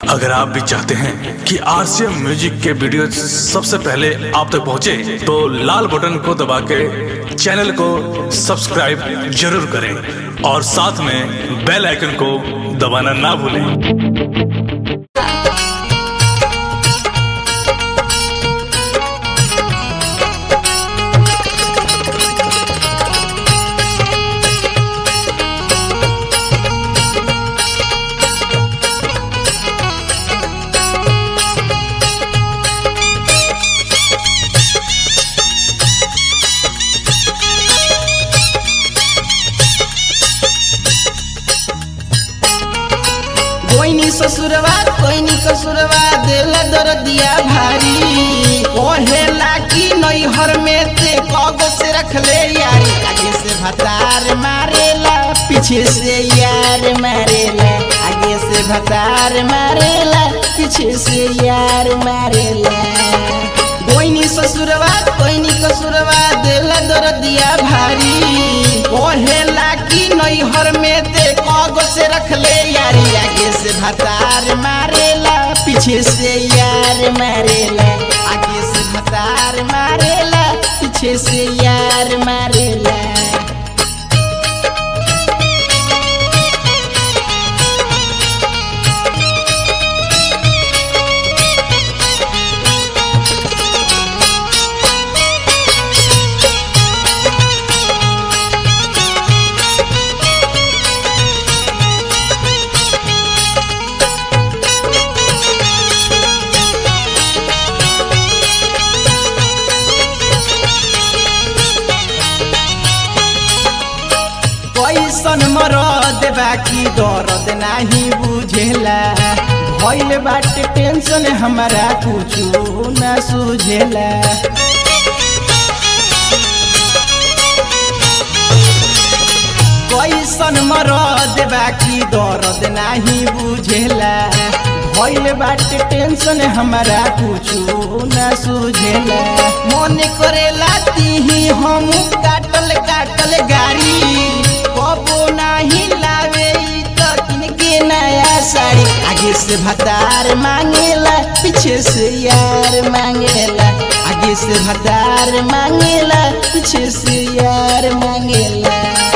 अगर आप भी चाहते हैं कि आरसीएम म्यूजिक के वीडियो सबसे पहले आप तक पहुंचे, तो लाल बटन को दबा के चैनल को सब्सक्राइब जरूर करें और साथ में बेल आइकन को दबाना ना भूलें कोइनी ससुरवा कोइनी कसुरवा दिल दर्दिया भारी ओहेला की नैहर में ते कगो से रख ले यारी आगे से भतार मारेला पीछे से यार मारेला आगे से भतार मारेला पीछे से यार मारेला कोइनी ससुरवा कोइनी कसुरवा दिल दर्दिया भारी ओहेला की नैहर में ते कगो से रख ले यारी आगे से भतार मारेला पीछे से यार मारेला आगे से भतार मारेला पीछे से यार मारेला कैसन मरद बाकी दर्द नाही बुझेला भइल बाटे टेंशन हमारा कुछो न सुझेला कैसन मरद बाकी दर्द नाही बुझेला भइल बाटे टेंशन हमारा कुछो न सुझेला मन करेला तीही हम काटल काटल गाड़ी कबो नाही लावे इ त किनके नया साड़ी आगे से भतार मांगेला पीछे से यार मांगेला आगे से भतार मांगेला पीछे से यार मांगेला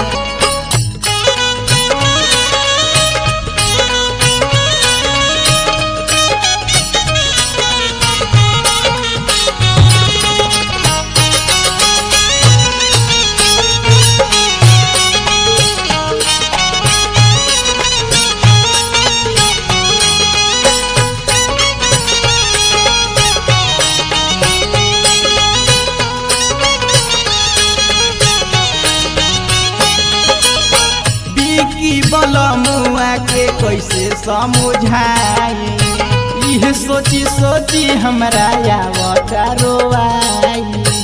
बिकी बलमुआ के कैसे समझाई इह सोची सोची हमरा आवता रोवाई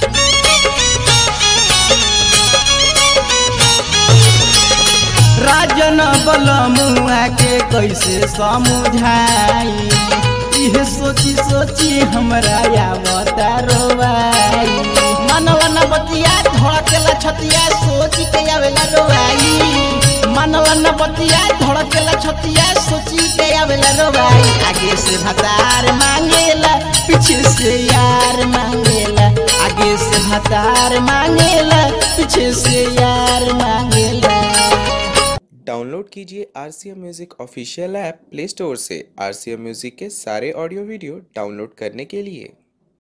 राजन बलमुआ के कैसे समझाई इह सोची सोची हमरा आवता रोवाई मनवा न बतिया धड़केला छतिया सोची के आवेला रोवाई मनवा न बतिया धड़केला छतिया सोची के आवेला रोवाई आगे से भतार मांगेला पीछे से यार मांगेला आगे से भतार मांगेला पीछे से यार मांगेला डाउनलोड कीजिए R C M music official app play store से आर सी एम म्यूज़िक के सारे ऑडियो वीडियो डाउनलोड करने के लिए